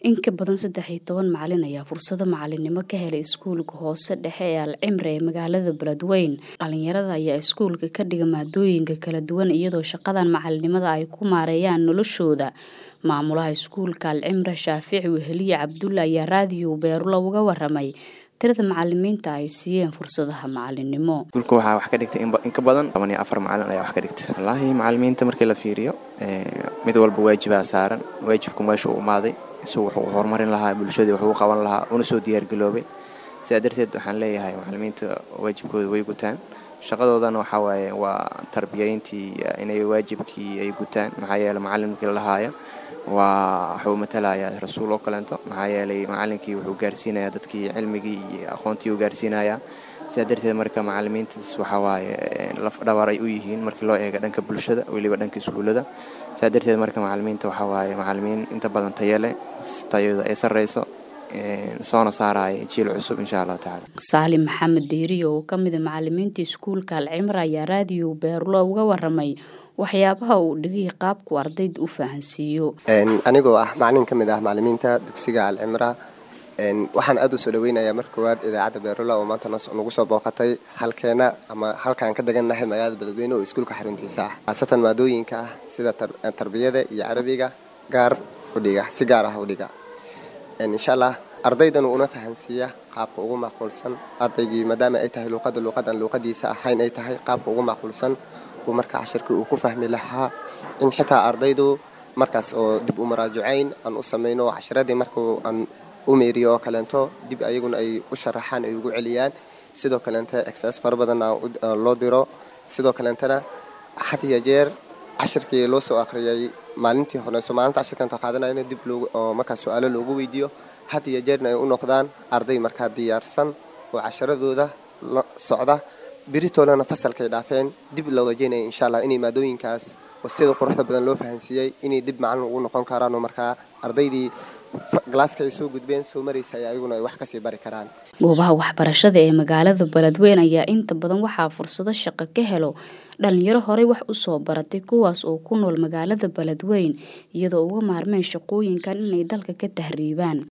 In ka badan saddex iyo toban macalin ayaa fursado macalinimo ka helay iskuulka hoose dhexe ee Alcimra ee magaalada Beledweyne. Dhalinyarada ayaa iskuulka ka dhiga maadooyinka kala duwan iyadoo shaqadan macalinimada ay ku maareeyaan noloshooda. Maamulaha iskuulka Alcimra Shaafici Weheliye Cabdulle ayaa raadiyo Beerulo uga waramay tirada macalimiinta ay siiyeen fursadaha macalinimo. iskuulka waxaa wax ka dhigtay in ka badan toban iyo afar macalin ayaa wax ka dhigtay wallaahi macalimiinta markii la fiiriyo mid walba waajibaa saaran waajibku meesha uu imaaday isagu wuxuu horumarin lahaa bulshadii wuxuu u qaban lahaa una soo diyaargaroobay sidaa darteed waxaan leeyahay macalimiinta waajibkooda way gutaan shaqadoodana waxaa waaye waa tarbiyayntii inay waajibkii ay gutaan maxaa yeeley macalin markii la lahaayo waa wuxuu matalayaa rasuul oo kaleento maxaa yeelay macalinkii wuxuu gaarsiinayaa dadkii cilmigii iyo aqoontii uu gaarsiinayaa sidaa darteed marka macalimiintaas waxaa waaye laf dhabar ay u yihiin markii loo eego dhanka bulshada weliba dhanka iskuullada sidaa darteed marka macalimiinta waxaa waaye macalimiin inta badan tayo leh tayada ay sarreyso soona saaraya jiil cusub insha allahu tacaala Saalim Maxamed Diiriyo oo ka mid ah macalimiinta iskuulka Alcimra ayaa raadiyo Beerulo uga waramay waxyaabaha uu dhigay qaabku ardayda u fahansiiyo. anigoo ah macalin ka mid ah macalimiinta dugsiga alcimra waxaan aad u soo dhaweynayaa marka koowaad idaacadda beerula oo maanta nagu soo booqatay halkeena ama halkaan ka degannahay magaalada beledweyne oo iskuulka xaruntiisa ah khaasatan maadooyinka ah sida tarbiyada iyo carabiga gaar udhiga si gaar ah udhiga insha allah ardaydan una fahansiiya qaabka ugu macquulsan ardaygii maadaama ay tahay luuqada luuqadan luuqadiisa ahayn ay tahay qaabka ugu macquulsan uu marka cashirkii uu ku fahmi lahaa in xitaa ardaydu markaas oo dib u maraajacayn aan u samayno cashiradii markuu aan u meeriyo oo kaleento dib ayaguna ay u sharaxaan ay ugu celiyaan sidoo kaleente exas fara badanna loo diro sidoo kaleentana had iyo jeer cashirkii loo soo akhriyay maalintii horeyso maalinta cashirkanta qaadanayna dib oo markaa su-aalo loogu weydiiyo had iyo jeerna ay u noqdaan arday markaa diyaarsan oo casharadooda la socda biritoolana fasalkay dhaafeen dib loo wajeynaya insha allah inay maadooyinkaas oo sida quruxda badan loo fahansiiyey inay dib macalin ugu noqon karaan oo markaa ardaydii galaaska ay soo gudbeen soo maraysa ay ayaguna ay wax kasii bari karaan goobaha waxbarashada ee magaalada beledweyne ayaa inta badan waxaa fursado shaqo ka helo dhalinyaro horey wax u soo baratay kuwaas oo ku nool magaalada beledweyne iyadoo uga maarmeen shaqooyinkan inay dalka ka tahriibaan